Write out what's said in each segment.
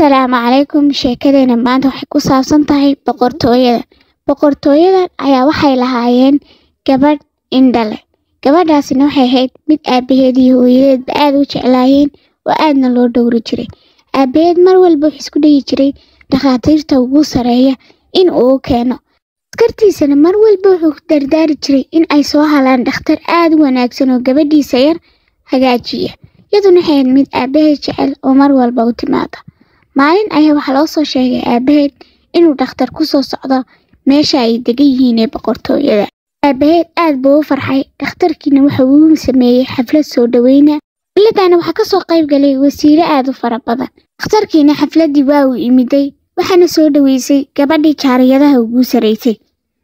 Asalaamu calaykum sheekadeena maanta waxay ku saabsan tahay boqortooyada boqortooyadan ayaa waxay lahaayeen gabadh indha leh gabadhaasina waxay ahayd mid aabaheed iyo hooyadeedba aad u jeclaayeen oo aadna loo dhowri jiray aabaheed mar walba wuxuu isku dhayi jiray dhakhaatiirta ugu sareeya in uu u keeno askartiisana mar walba wuxuu dardaari jiray in ay soo halaan dhakhtar aad u wanaagsan oo gabadhiisa yar hagaajiya iyaduna waxay ahayd mid aabaheed jecel oo mar walba u timaada maalin ayaa waxaa loo soo sheegay aabaheed inuu dhakhtar ku soo socdo meesha ay degan yihiin ee boqortooyada aabaheed aad buu u farxay dhakhtarkiina waxa uu sameeyey xaflad soo dhoweyna xafladana waxaa kasoo qayb galay wasiire aad u fara badan dhakhtarkiina xafladdii waa uu imiday waxaana soo dhoweysay gabadhii jaariyadaha ugu saraysay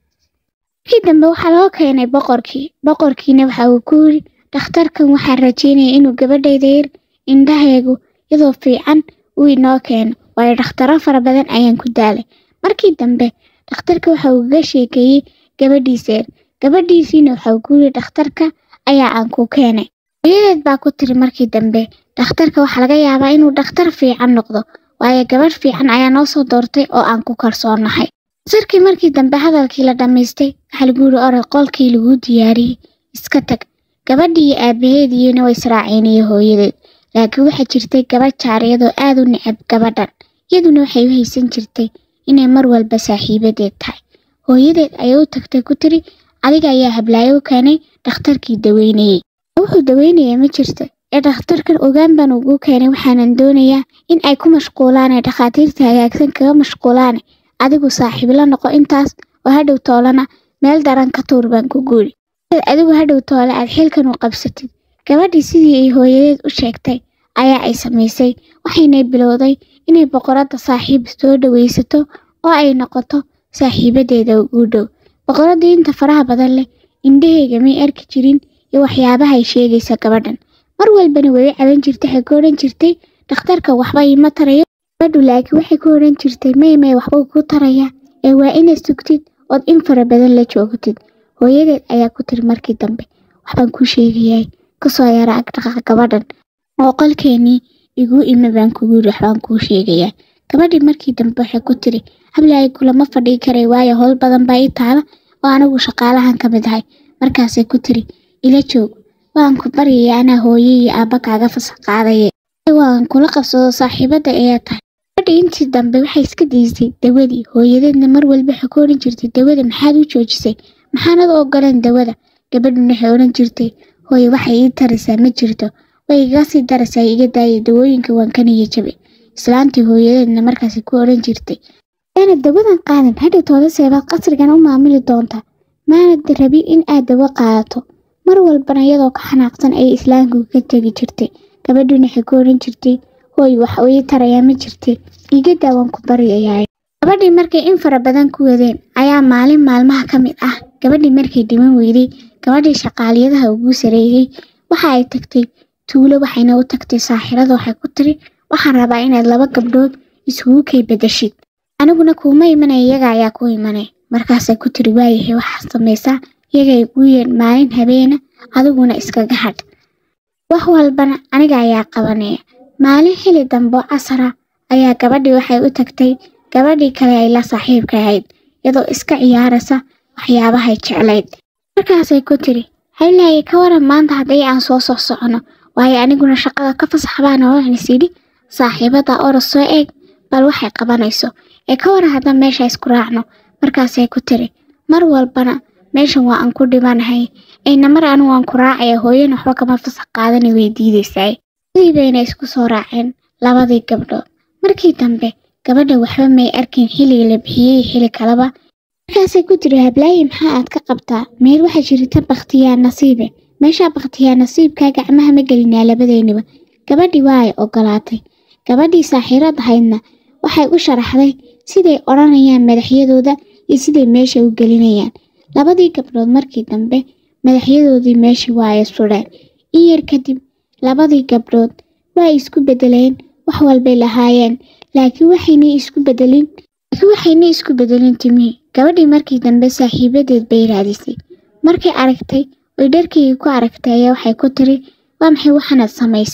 markii dambe waxaa loo keenay boqorkii boqorkiina waxa uu ku yiri dhakhtarkan waxaa rajeynaya inuu gabadhayda yar indhaheegu iyadoo fiican uu inoo keeno waayo dhakhtaro fara badan ayaan ku daalay markii dambe dhakhtarka waxa uu kaga sheekeeyey gabadhiisa yar gabadhiisiina waxa uu ku yiri dhakhtarka ayaa aan ku keenay hooyadeed baa ku tiri markii dambe dhakhtarka waxaa laga yaabaa inuu dhakhtar fiican noqdo waayo gabadh fiican ayaa noo soo doortay oo aan ku kalsoonahay dhakhtarkii markii dambe hadalkii la dhammaystay waxaa lagu yiri orod qolkii laguu diyaariyey iska tag gabadhii iyo aabaheediina way israaceen iyo hooyadeed laakiin waxaa jirtay gabadh jaariyadoo aad u necab gabadhan iyaduna waxay u haysan jirtay inay mar walba saaxiibadeed tahay hooyadeed ayay u tagtay ku tiri adiga ayaa hablaayo u keenay dhakhtarkii daweynayey wuxuu daweynaya ma jirto ee dhakhtarkan ogaan baan ugu keenay waxaanan doonayaa in ay ku mashquulaan ee dhakhaatiirta hagaagsan kaga mashquulaan adigu saaxiib la noqo intaas oo hadhow toolana meel daran ka tuur baan ku guuri adigu hadhow toole aad xilkan u qabsatid gabadhii sidii ay hooyadeed u sheegtay ayaa ay samaysay waxaynay bilowday inay boqoradda saaxiib soo dhowaysato oo ay noqoto saaxiibadeeda ugu dhow boqoraddii inta faraha badan leh indhaheyga may arki jirin iyo waxyaabaha ay sheegaysa gabadhan mar walbana way u caban jirtay waxay ku odhan jirtay dhakhtarka waxba iima tarayo gabadhu laakiin waxay ku odhan jirtay may may waxba ku taraya ee waa inaad sugtid ood in fara badan la joogtid hooyadeed ayaa ku tiri markii dambe waxbaan kuu sheegayahay kasoo yara agdhaqa gabadhan oo qolkeenii iguu ime baan kugu yiri waxbaan kuu sheegayaa gabadhii markii dambe waxay ku tiri hablaayo kulama fadhii karay waayo howl badan baa ii taala oo anigu shaqaalahan ka mid ahay markaasay ku tiri ila joog waan ku baryaya anaa hooye iyo aabba kaaga fasax qaadaye waan kula qabsado saaxiibadda ayaa tahay gabadhii intii dambe waxay iska daysay dawadii hooyadeedna mar walba waxay ku odhan jirtay dawada maxaad u joojisay maxaanad u ogoleen dawada gabadhuna waxay odhan jirtay hooye waxay ii taraysaa ma jirto way iga sii daraysaa iga daaya dawooyinka waan ka niya jabe islaantii hooyadeedna markaasi ku odhan jirtay maanad dawadan qaadan hadhow toodaseebaad qasrigan u maamuli doontaa maanad rabin in aad dawo qaadato mar walbana iyadoo ka xanaaqsan ayay islaamku ka tegi jirtay gabadhuna waxay ku odhan jirtay hooy wax ii tarayaa ma jirtay iga daawan ku baryayaay gabadhii markay in fara badan ku wadeen ayaa maalin maalmaha ka mid ah gabadhii markay dhiman weyday gabadhii shaqaaliyadaha ugu sareeyey waxa ay tagtay tuulo waxayna u tagtay saaxirada waxay ku tiri waxaan rabaa inaad laba gabdhood isugu kay bedeshid aniguna kuuma imanaya iyaga ayaa ku imanay markaasay ku tiri waayahay waxaad samaysaa iyagay ugu yeen maalin habeena adiguna iskaga hadh wax walbana aniga ayaa qabanaya maalin xili dambo casara ayaa gabadhii waxay u tagtay gabadhii kale ay la saaxiibka ahayd iyadoo iska ciyaaraysa waxyaabahay jeclayd markaasay ku tiri haylaaye ka waran maanta haddii aan soo sox socono waayo aniguna shaqada ka fasaxbaana waxaan isidhi saaxiibada oros soo eeg bal waxay qabanayso ee ka waran haddaan meesha isku raacno markaasay ku tiri mar walbana meeshan waa aan ku dhibanahay ayna mar anigu aan ku raacaya hooyana waxba kama fasax qaadana way diidaysaa sidii bayna isku soo raaceen labadii gabdhood markii dambe gabadha waxba may arkin xilliga la bixiyey xili kaleba markaasay ku tiri hablaaye maxaa aad ka qabtaa meel waxaa jirta bakhtiyaa nasiibe meeshaa bakhtiyaa nasiibkaa gacmaha ma gelinaa labadeenniba gabadhii waa ay ogolaatay gabadhii saaxiirad ahaydna waxay u sharaxday siday odhanayaan madaxyadooda iyo siday meesha u gelinayaan labadii gabdhood markii dambe madaxyadoodii meeshii waa ay sudheen in yar kadib labadii gabdhood waa ay isku bedeleen wax walbay lahaayeen laakiin waxaynay isku bedelin laakiin waxaynay isku bedelin timihii gabadhii markii dambe saaxiibadeed bay raadisay markay aragtay oy dharkeygii ku aragtay ayaa waxay ku tiri waa maxay waxaanaad samaysay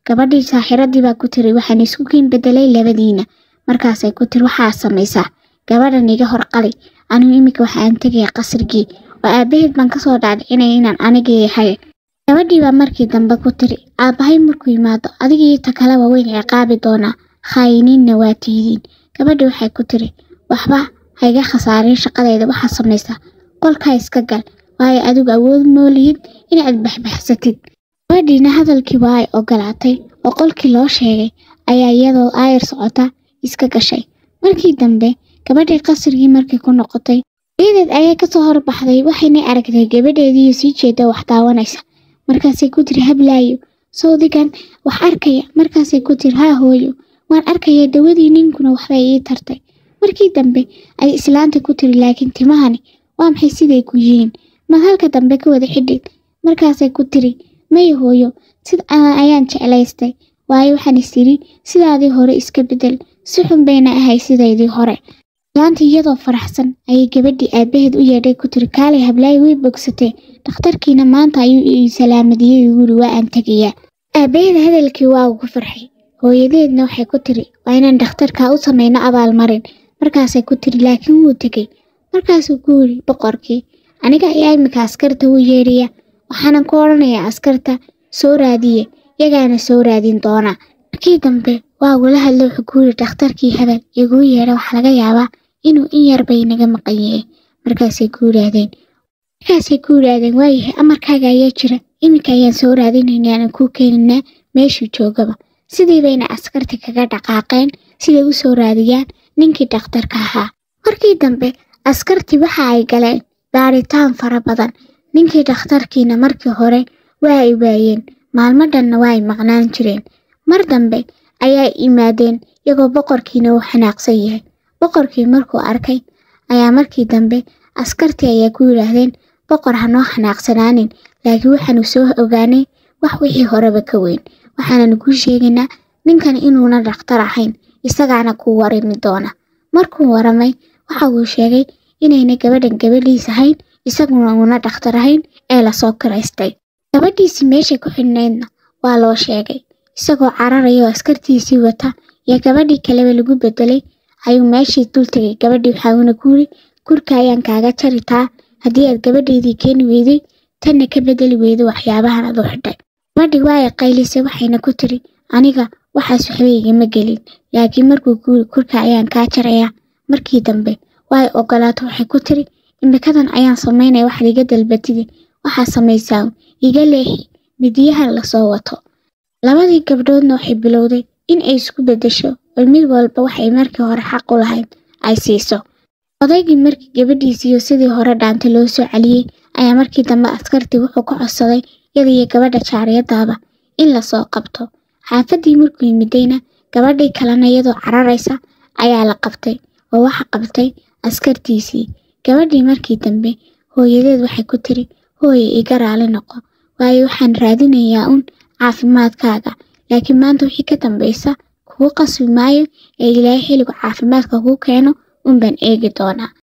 gabadhii saaxiradii baa ku tiri waxaan isku kiin bedelay labadiina markaasay ku tiri waxaa samaysaa gabadhan iga hor qali anigu iminka waxaan tegaya qasrigii oo aabaheed baan kasoo dhaadhicinaya inaan anigii yahay gabadhii baa markii dambe ku tiri aabbahay markuu yimaado adigii ta kaleba weyn ciqaabi doonaa khaayiniinna waa tiidiin gabadhii waxay ku tiri waxba hayga khasaarin shaqadayda waxaa samaysaa qolkaa iska gal waayo adigu awood moolihid inaad baxbaxsatid gabadhiina hadalkii waa ay ogolaatay oo qolkii loo sheegay ayaa iyadoo aayar socota iska gashay markii dambe gabadhii qasrigii markay ku noqotay ciideed ayaa kasoo horbaxday waxayna aragtay gabadheediiyo sii jeeda wax daawanaysa markaasay ku tiri hablaayo sawdigan wax arkaya markaasay ku tiri haa hooyo waan arkaya dawadii ninkuna waxbay ii tartay markii dambe ay islaanta ku tiri laakiin timahani waa maxay siday ku yihiin mad halka dambe ka wada xidhid markaasay ku tiri maya hooyo sid ayaan jeclaystay waayo waxaan is tiri sidaadii hore iska bedel si xun bayna ahay sidaydii hore islaanta iyadoo faraxsan ayay gabadhii aabaheed u yeedhay ku tiri kaalay hablaayo way bogsatee dhakhtarkiina maanta ayuu ii salaamadiyey guri waa aan tegayaa aabaheed hadalkii waa ugu farxay hooyadeedna waxay ku tiri waa inaan dhakhtarkaa u samayno abaalmarin markaasay ku tiri laakiin wuu tegey markaasuu ku yiri boqorkii aniga ayaa iminka askarta u yeedhaya waxaanan ku odhanayaa askarta soo raadiye yagaana soo raadin doonaa markii dambe waa ugula hadla wuxuu ku yiri dhakhtarkii hebel iguu yeedha waxaa laga yaabaa inuu in yarbay naga maqan yahay markaasay ku yidhaahdeen markaasay ku yidhaahdeen waayahay amarkaaga ayaa jira iminka ayaan soo raadinaynaa aan kuu keeninaa meeshuu joogaba sidii bayna askarta kaga dhaqaaqeen siday u soo raadiyaan ninkii dhakhtarka ahaa markii dambe askartii waxa ay galeen baaritaan fara badan ninkii dhakhtarkiina markii hore waa ay waayeen maalmo dhanna waa ay maqnaan jireen mar dambe ayaa imaadeen iyagoo boqorkiina uu xanaaqsan yahay boqorkii markuu arkay ayaa markii dambe askartii ayaa ku yidhaahdeen boqor hanoo xanaaqsanaanin laakiin waxaanu soo ogaanay wax wixii horeba ka weyn waxaananu kuu sheegaynaa ninkan inuuna dhakhtar ahayn isagaana kuu warami doona markuu waramay waxa uu sheegay inayna gabadhan gabadhiis ahayn isaguna uuna dhakhtar ahayn ee lasoo kiraystay gabadhiisii meeshay ku xidhnaydna waa loo sheegay isagoo cararaya oo askartiisii wata iyo gabadhii kaleba lagu bedelay ayuu meeshii dul tegay gabadhii waxauna ku yiri kurka ayaan kaaga jaritaa haddii aad gabadhaydii keeni weyday tanna ka bedeli weyday waxyaabahan adu xidhay gabadhii waa ay qaylisay waxayna ku tiri aniga waxaas waxba igama gelin laakiin markuu ku yiri kurka ayaan kaa jarayaa markii dambe waa ay ogolaato waxay ku tiri imikadan ayaan samaynaya waxaad iga dalbatidi waxaa samaysaa iga leexi midiyahan lasoo wato labadii gabdhoodna waxay bilowday in ay isku beddesho oo mid walba waxay markii hore xaq u lahayd ay siiso odaygii markii gabadhiisiiyo sidii hore dhaanta loo soo celiyey ayaa markii dambe askartii wuxuu ka codsaday iyada iyo gabadha jaariyadaaba in lasoo qabto xaafaddii markuu yimidayna gabadhii kalena iyadoo cararaysa ayaa la qabtay oo waxa qabtay askartiisii gabadhii markii dambe hooyadeed waxay ku tiri hooye iga raali noqo waayo waxaan raadinayaa uun caafimaadkaaga laakiin maanta wixii ka dambaysa kugu qasbi maayo ee ilaahay xilligu caafimaadka kuu keeno unbaan eegi doonaa